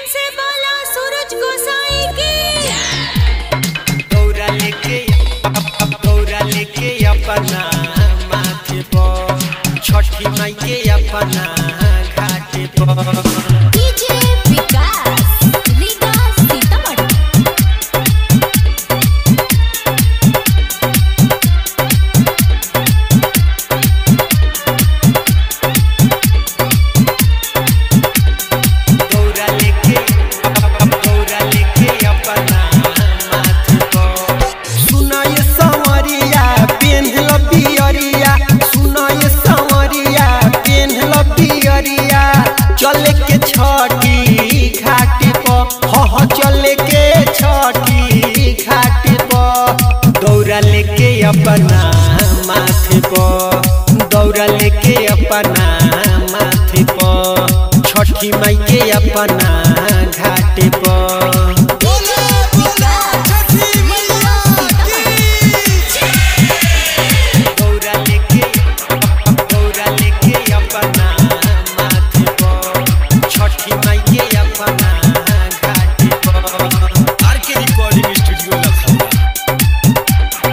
से बोला सूरज गोसाई की दौरा लेके दौरा लेके अपना माथे पर छठी माई के अपना घाटे पर डीजे विकास लीगा सीतामढ़ी दौरा लेके दौरा लेके अपना माथे पर सुनाय संवरिया पेन्हल पियरिया सुनाय संवरिया पेन्हल पियरिया चले के छठी घाट पर ह ह चले के छठी घाट पर दौरा लेके अपना माथे पर दौरा लेके अपना माथे पर छठी माई के अपना घाट पर दौरा लेके दौरा लेके अपना माथे पर छठी माई के अपना घाट पर आर के रिकॉर्डिंग स्टूडियो लखनऊ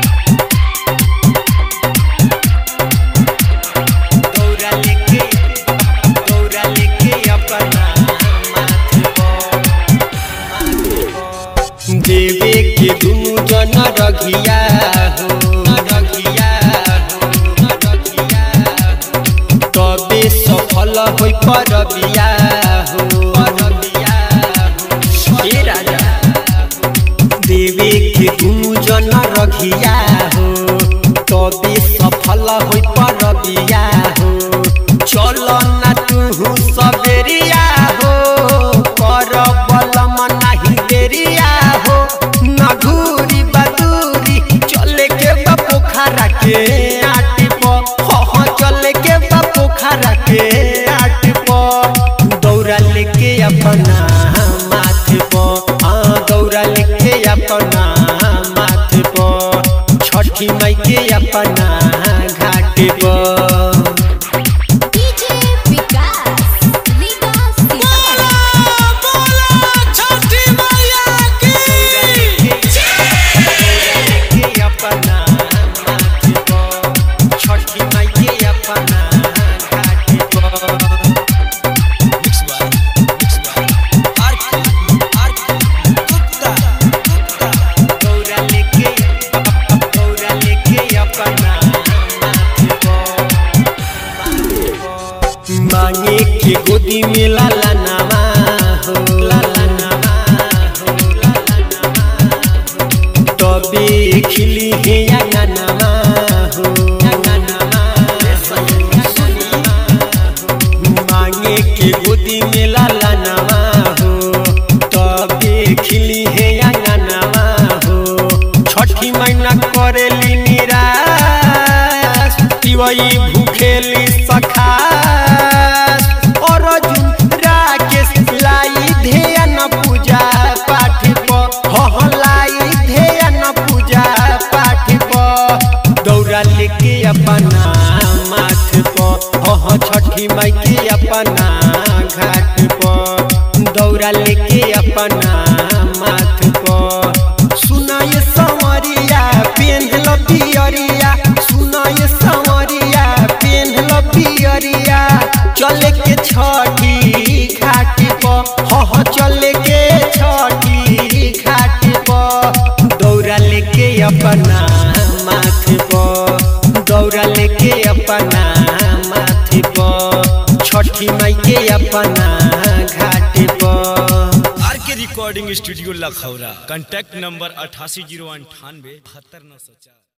दौरा लेके दौरा लेके अपना माथे पर देवे के दुनु जन रघिया हो रघिया हो रघिया हो तबे सफल होई परबिया हो परबिया हो हे राजा देवे के दुनु जन रघिया हो तबे सफल होई परबिया हो चल ना तू सबेरिया हो कर बलम नाही देरिया हो नगुरी बदूरी चले के बा पोखरा के आटी प ह चले के बा पोखरा के आटी प दौरा लेके अपना माथे प हाँ दौरा लेके अपना माथे प छठी माई के अपना घाटे पर डीजे विकास लीगा सीतामढ़ी मांगे के गोदी में लाला नामा हो लाला नामा हो लाला नामा हो तबे खिली है अंगनामा हो अंगनामा मांगे के गोदी में लाला नामा हो तबे खिली है अंगनामा हो छठी महीना करेली निराश तिवई भूखेली सखास और अर्जुन राकेश लाई ध्यान पूजा पाठ प हलाई ध्यान पूजा पाठ प दौरा लेके अपना माथ प ह छठी माई के अपना घाट प दौरा लेके अपना माथ प सुनाय संवरिया पेन्हल पियरिया सुनाय संवरिया पेन्हल पियरिया चले के छठी घाट प ह ह चले के छठी घाट प दौरा लेके अपना माथे प दौरा लेके अपना माथे प छठी माई के अपना घाट प R K recording studio Lakhaura contact number अठासी जीरो अंठानवे बहत्तर नौ सौ चार